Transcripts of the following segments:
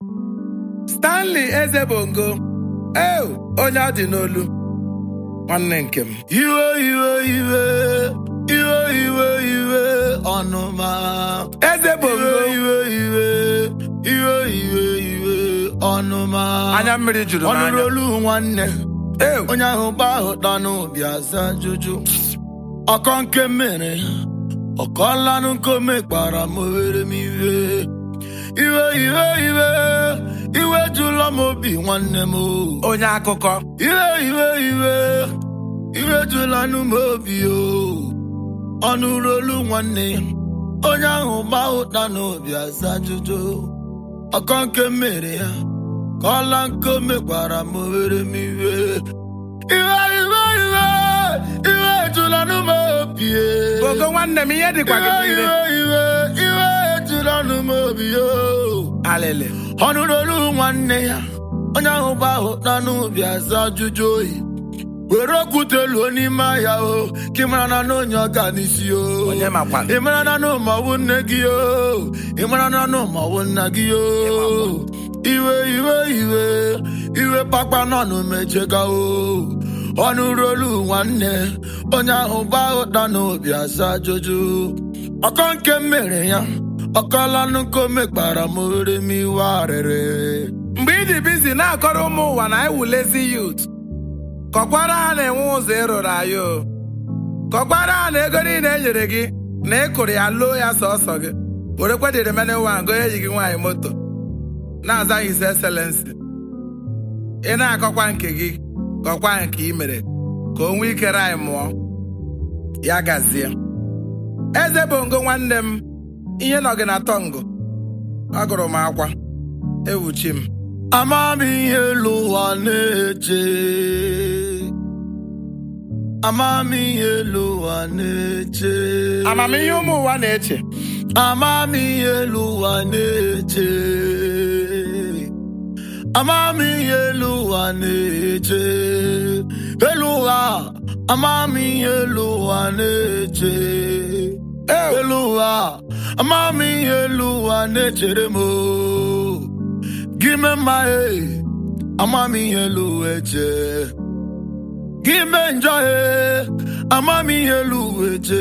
stanley eze bongo eo onye ọ dị n'olu nwanne nke m iwe iwe iwe iwe iwe iwe ọnụma eze bongo iwe iwe iwe iwe iwe ọnụma anya mmiri juru ọnụrụ n'anya olu nwanne eo onye ahụ gba ahụ dọ n'obi aza jụjụ ọkọ nke mere ọkọlanụ nkome kpara m were m iwe iwe iwe iwe iwe jụlọ m obi nwanne m o. onye akụkọ iwe iwe iwe iwe jụlanụ m obi o ọnụ olu nwanne onye ahụ gba ụta n'obi aza jụjụ ọkọ nke mere ya ka ọla nke o mekwara m were m iwe iwe iwe iwe iwe jụlanụ m obi e. bongo nwanne m ihe dịkwa gị iwe niile iwe iwe iwe jụlanụ m obi o alịlị ọ nụrụ olu nwanne ya onye ahụ gba ahụ na n'ubi aza ajụjụ oyi were okwute luo n'ime ahịa o ka ị mara na na onye ọ ga n'isi o onye makwana ị mara na na ụmọwụ nne gị o ị mara na na ụmọwụ nna gị o iwe iwe iwe iwe pakpa nọ n'umejega o ọ nụrụ olu nwanne onye ahụ gba ụta n'obi aza ajụjụ ọkọ nke mere ya ọkọlanụ nke o mekpara m ore m iwe arịrị mgbe ị dị bizi na-akọrọ ụmụ ụwa na iwulezi yut kọkwara ha na-enwe ụzọ ịrụrụ anyị o kọkwara ha na ego niile e nyere gị na ị kụrụ ya loo ya sọsọ gị were kwedịrị mene nwa ngo eyi gị nwaanyị moto na-aza his excellency ị na-akọkwa nke gị kọkwa nke ị mere ka o nwee ike anyị mụọ ya gazie eze bongo nwanne m ihe nọ gị na tọngụ agụrụ m akwa ewuchi m ama m ihe elu ụwa na-eche ama m ihe elu ụwa na-eche amamihe ụmụ ụwa na-eche ama m ihe elu ụwa na-eche ama m ihe elu ụwa na-eche elu ụwa ama m ihe elu ụwa na-eche elu ụwa ama m ihe elu ụwa na-echere m o. gị mee mma e ama m ihe elu ụwa eche gị mee njọ e ama m ihe elu ụwa eche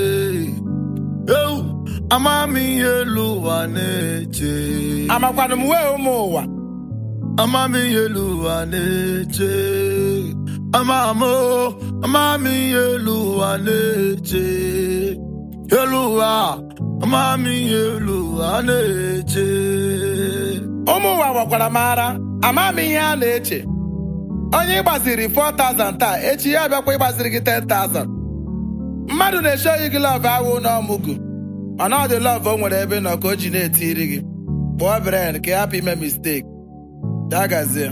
eu ama m ihe elu ụwa na-eche amakwanụ m wee ụmụ ụwa ama m ihe elu ụwa na-eche ama m o, ama m ihe elu ụwa na-eche elu ụwa ama m ihe elu ụwa na-eche ụmụ ụwa gwakwara m ara ama m ihe a na-eche onye ịgbaziri 4000 taa echi ya bịakwa ịgbaziri gị 10000 mmadụ na-eche oyi gị lọv awụ n'ọmụgụ mana ọ dị lọv o nwere ebe nọ ka o ji na-etiri gị kpụọ bren ka ị hapụ ime misteki ya gazie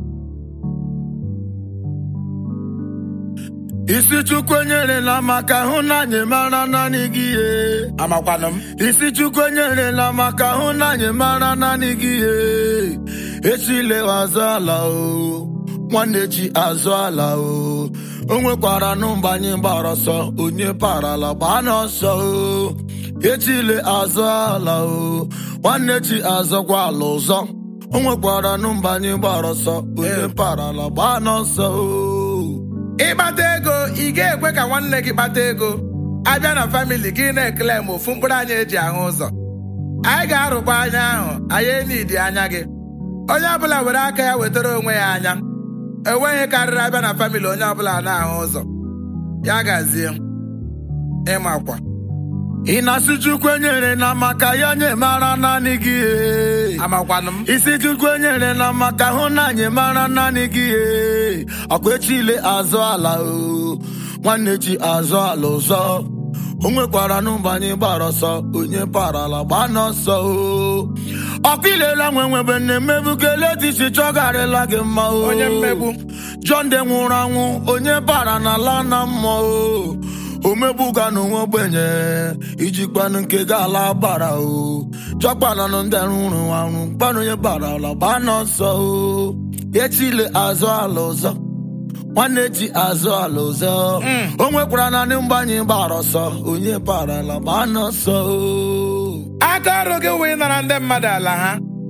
isi chukwu enyerela maka hụ na anyị mara naanị gị ihe amakwanụ m isi chukwu enyerela maka hụ na anyị mara naanị gị ihe echilewa azụ ala o nwanne chi azụ ala o o nwekwara nụ mgbe anyị gbara ọsọ onye parala gbaa n'ọsọ o echile azụ ala o nwanne chi azọkwa ala ụzọ o nwekwara nụ mgbe anyị gbara ọsọ onye parala gbaa n'ọsọ o ịkpata ego ị ga-ekwe ka nwanne gị kpata ego abịa na famili gị na-ekele m ofu mkpụrụ anya eji ahụ ụzọ anyị ga-arụkwa anya ahụ anyị enidi anya gị onye ọbụla were aka ya wetara onwe ya anya enweghị karịrị abịa na famili onye ọbụla na-ahụ ụzọ ya gazie ịmakwa ị na-asị chukwu enyere na maka ya nye mara naanị gị ee. amakwanụ m isi chukwu enyere na maka hụ na anyị mara naanị gị ee. ọkwa echile azụ ala o nwanne chi azụ ala ụzọ o nwekwara n'ụba anyị gbara ọsọ onye parala gbaa n'ọsọ o ọkwa ilela nwe nwebe nne mmebukele disi chọgarịla gị mma o onye mmegbu John de nwụrụ anwụ onye bara n'ala na mmụọ o omegbuga n'onwe ogbenye ijikwanụ nke ga-ala gbara o chọkpananụ ndị rụrụ anwụ kpanụ onye bara ala gbaa n'ọsọ o echile azụ ala ụzọ nwanne ji azụ ala ụzọ o nwekwara naanị mgbe anyị gbara ọsọ onye parala gbaa n'ọsọ o aka ọrụ gị wee nara ndị mmadụ ala ha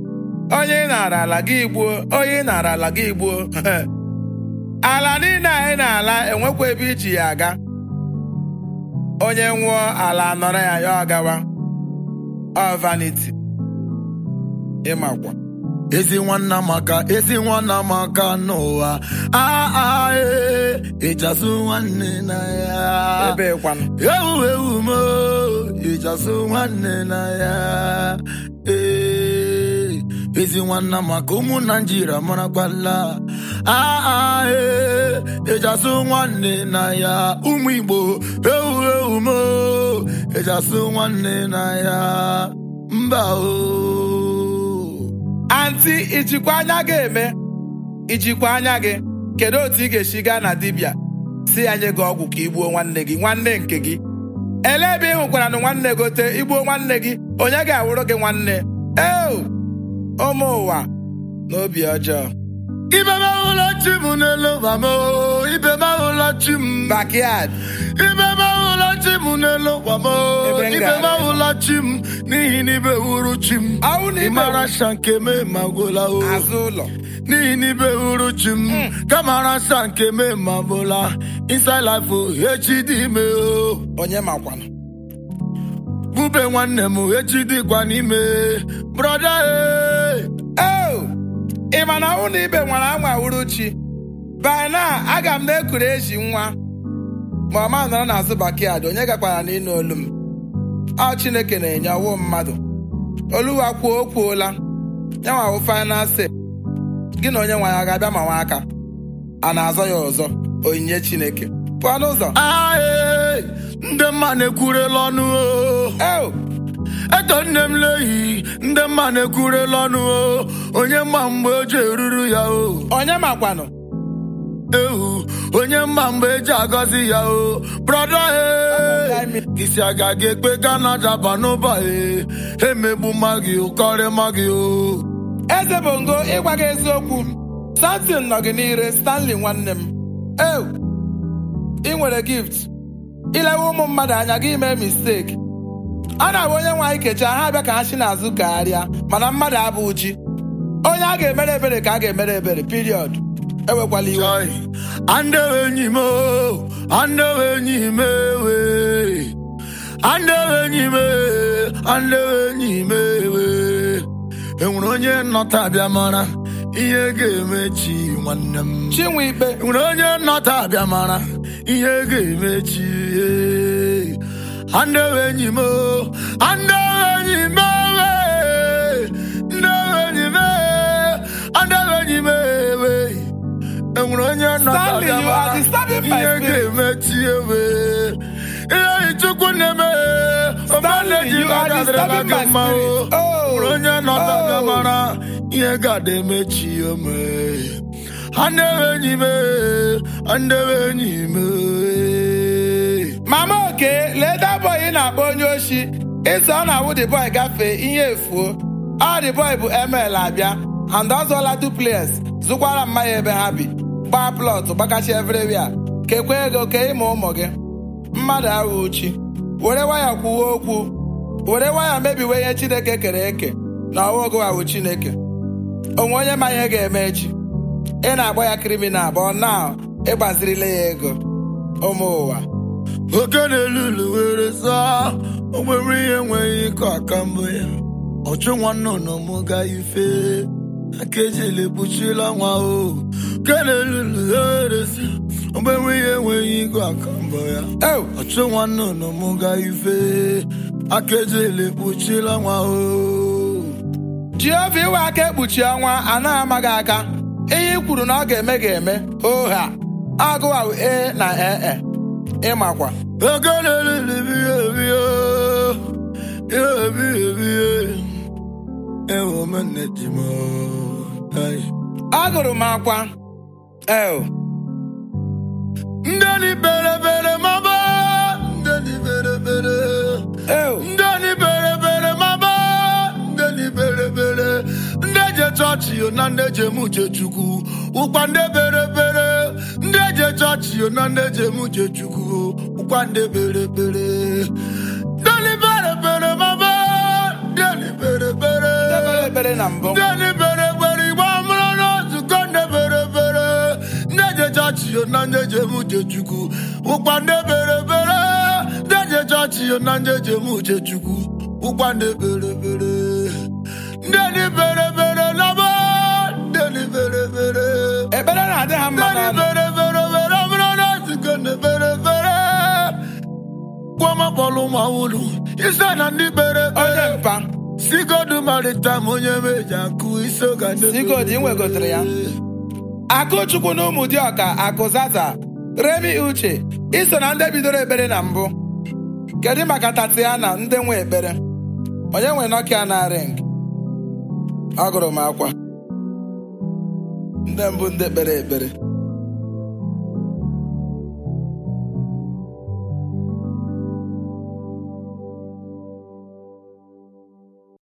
onye ị nara ala gị gbuo onye ị nara ala gị gbuo ala niile anyị na-ala enwekwa ebe iji ya aga onye nwụọ ala nọrọ ya ya ọ gawa ọ vanity ịmakwa ezi nwanna maka ezi nwanna maka n'ụwa aa ee ịchasụ nwanne na ya ebe kwanụ ewu ewu mo ịchasụ nwanne na ya ee ezi nwanna maka ụmụ naijiria marakwala aa ee ịchasụ nwanne na ya ụmụ igbo ewu ewu mo ịchasụ nwanne na ya mba o anti ijikwa anya gị eme ijikwa anya gị kedu otu ị ga-esi gaa na dibịa si ya nye gị ọgwụ ka igbuo nwanne gị nwanne nke gị ele ebe ị hụkwara na nwanne gote igbuo nwanne gị onye ga-awụrụ gị nwanne eo ụmụ ụwa n'obi ọjọọ ibe m ahụla chi m n'elu ụwa m o, ibe m ahụla chi m backyard ibe m ahụla chi m n'elu ụwa m o, Ebe m ibe gara. m ahụla chi m n'ihi na ibe wuru chi m Ahụ na ibe ịmara nsa nke me ma gwụla o azụ ụlọ n'ihi na ibe wuru chi m kamara nsa nke me ma gwụla inside life o echi dị ime o onye makwanụ bube nwanne m echi dịkwa n'ime brọda e eo ị ma na ọnwụ na ibe nwere anwa wuru chi by now aga m na-ekuru eji nwa ma ọ ma nọrọ n'azụ backyard onye gakwara n'ịnụ olu m ọ chineke na-enye ọwụ mmadụ oluwa kwuo o kwuola ya nwawo final say gị na onye nwe ya ga-abịa ma nwa aka a na-azọ ya ọzọ onyinye chineke pụọ n'ụzọ ae ndị mma na-ekwurela ọnụ o eo eto nne m lehi ndị mma na-ekwurela ọnụ o onye mma mgbe o ji eruru ya o onye makwanụ ehu onye mma mgbe eji agọzi ya o brọda e isi aga gị ekpe gana jaba n'ụba e emegbu mma gị ụkọrị mma gị o eze bongo ịgwa gị eziokwu samson nọ gị n'ire stanley nwanne m ew ị nwere gift ilewe ụmụ mmadụ anya gị mee mistake a na-abụ onye nwe anyị kecha ha abịa ka ha si n'azụ gagharịa mana mmadụ abụ ji onye a ga-emere ebere ka a ga-emere ebere period ewekwala iwe Joy. Andewe enyi m o, andewe enyi m ewe. Andewe enyi m e, andewe enyi m ewe. Enwere onye nnọta abịa mara ihe ga-emechi nwanne m. chinwe ikpe Enwere onye nnọta abịa mara ihe ga-emechi. eh. Andewe enyi m o, andewe enyi m ewe. Andewe enyi m e, andewe enyi m ewe. enwere onye Stanley, you are disturbing my ihe spirit. ga-emechi ewe ihe chukwu na-eme Stanley, you are disturbing my mma o spirit. Oh, nwere onye nọta oh. mara ihe ga-ada emechi ome andewe enyi m andewe enyi m mama oke lee da boy ị na-akpọ onye oshi ịsọ ọ na-awụ the boy gafee ihe efuo ọ the boy bụ ml abịa and ọ zụọla duplex zụkwara mmanya ebe ha bi gbaa plọt gbakachi everywhere kekwa ego kee ịma ụmụ gị mmadụ ahụ uchi were waya kwuwe okwu were waya mebiwe ihe chineke kere eke na ọwaogo ahụ chineke onwe onye ma ihe ga-eme echi ị na-agba ya kriminal bụ na ịgbazirile ya ego ụmụ ụwa oke na-elulu were saa o nwere ihe enweghị ịkọ aka mbụ ya ọchụ nwanne ụnụ ga ife aka ejele kpuchila nwa o oke na-elulu were saa o nwere ihe enweghị ịkọ aka mbụ ya Ew! ọchụ nwanne ụnụ ga ife aka ejele kpuchila nwa o Jehova iwe aka ekpuchi ọnwa anaghị amaghị aka ihe i kwuru na ọ ga-eme ga-eme oha agụwa e na ee ịmakwa oke na-elulu biye biye ihe biye biye ewo menne ji m Ai. agụrụ m akwa el Ndani bere bere maba Ndani bere bere el Ndani bere bere maba Ndani bere bere Ndeje chọọchị yo na ndeje muche chukwu Ụkwa nde bere bere Ndeje chọọchị yo na ndeje muche chukwu Ụkwa nde bere bere Ndani bere bere maba Ndani bere bere Ndebere ekpere na mbụ ndị anyị bere bere igbe amụrụ na nzukọ ndị bere bere ndị eje chọọchị yo na ndị eje eme uche chukwu ụkwa ndị bere bere ndị eje chọọchị yo na ndị eje eme uche chukwu ụkwa ndị bere bere ndị anyị bere bere laba ndị anyị bere bere ekpere na-adị ha mma ndị anyị n'ọnụ bere bere bere amụrụ na nzukọ ndị bere bere gwọmakpọlụ ma wulu ise na ndị bere onye bere mpa sigodu maritam onye meji akụ isi ụka ndị Sigodi, ị nwegotere ya? akụchukwu na ụmụ dị ọka akụzaza remi uche iso na ndị bidoro ekpere na mbụ kedu maka tatiana ndị nwe ekpere onye nwe nokia na ring ọ gụrụ m akwa ndị mbụ ndị kpere ekpere